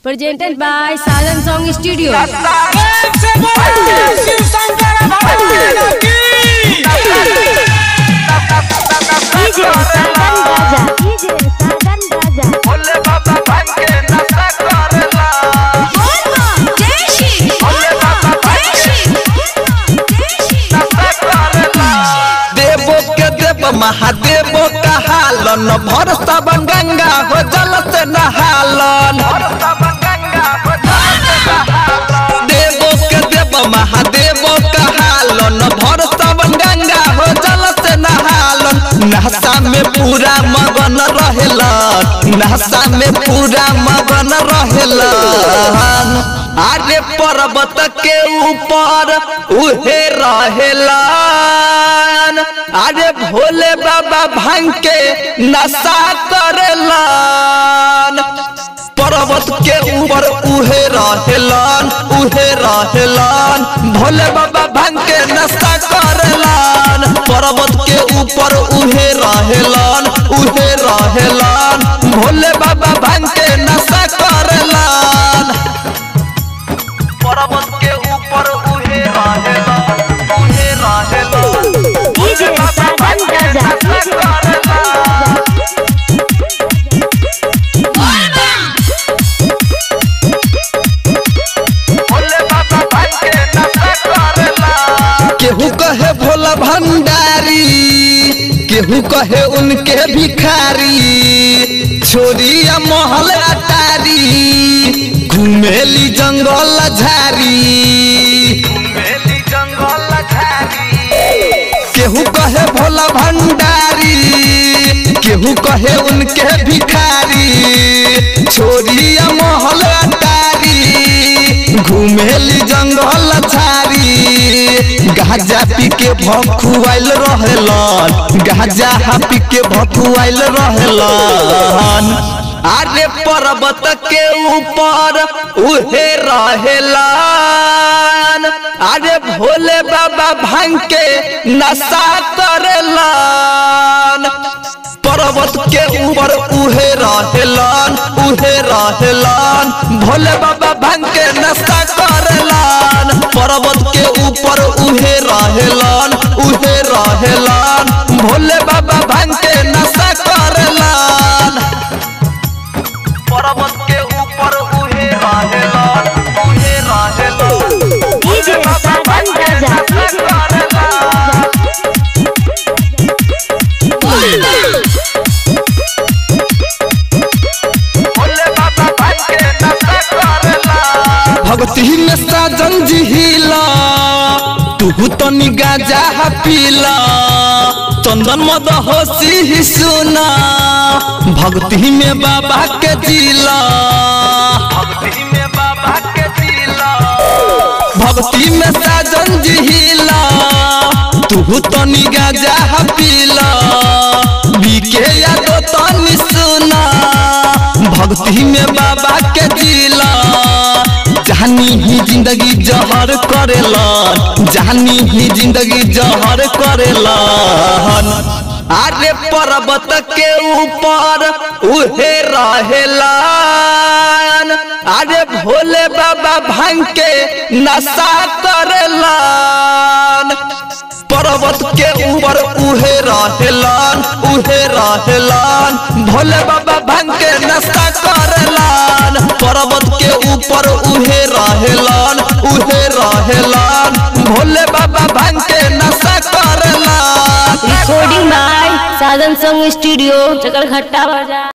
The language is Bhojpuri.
presented by Salan Song Studio. DJ Sargan Raja. DJ Sargan Raja. देवो के देव महादेवो कहालन भर सबन गंगा हो जल से नहालन देवो के देव महादेवो कहालन भर सबन गंगा हो जल से नहालन नहसा में पूरा मगन रहेलन नहसा में पूरा मगन रहेलन आरे पर्वत के ऊपर उहे रहेलन अरे भोले बाबा भांग के नशा करेलन पर्वत के ऊपर उहे रहेलन उहे रहेलन भोले बाबा भांग के नशा करेलन पर्वत के ऊपर उहे रहेलन उहे रहेलन भोले बाबा भांग के नशा करेलन पर्वत के ऊपर उहे रहेलन उहे रहेलन DJ Sargan Raja. DJ Sargan Raja. केहू कहे भोला भंडारी केहू कहे उनके भिखारी छोरिया महल अटारी घुमेली जंगल झारी केहू कहे भोला भंडारी केहू कहे उनके भिखारी छोरिया महल अटारी घुमेली जंगल झारी गाजा पी के भखुआइल रहेलन गाजा पी के भखुआइल रहेलन अरे पर्वत के ऊपर उहे रहेलन अरे भोले बाबा भांग के नशा करेलन पर्वत के ऊपर उहे रहेलन उहे रहेलन भोले बाबा भांग के नशा करेलन पर्वत के ऊपर उहे रहेलन उहे रहेलन भोले बाबा भांग के नशा करेलन पर्वत के ऊपर उहे रहेलन उहे रहेलन DJ Sargan Raja. DJ Sargan Raja. भक्ति में साजन जिहिला तू तनी गाजा पीला चंदन मद होशी ही सुना भक्ति में बाबा के जिला भक्ति में साजन जिहिला तू तनी गाजा पीला बीके यादो तनी सुना भक्ति में बाबा के जिला जानी ही जिंदगी जहर करेलन जानी ही जिंदगी जहर करेलन अरे पर्वत के ऊपर उहे रहेलन अरे भोले बाबा भांग के नशा करेलन पर्वत के ऊपर उहे रहेलन उहे रहेलन भोले बाबा भांग के नशा करेलन पर्वत के ऊपर उहे रहेलन उहे रहेलन भोले बाबा भांग के नशा करेलन Recording by Salan Song Studio, Chakarghatta Bazaar.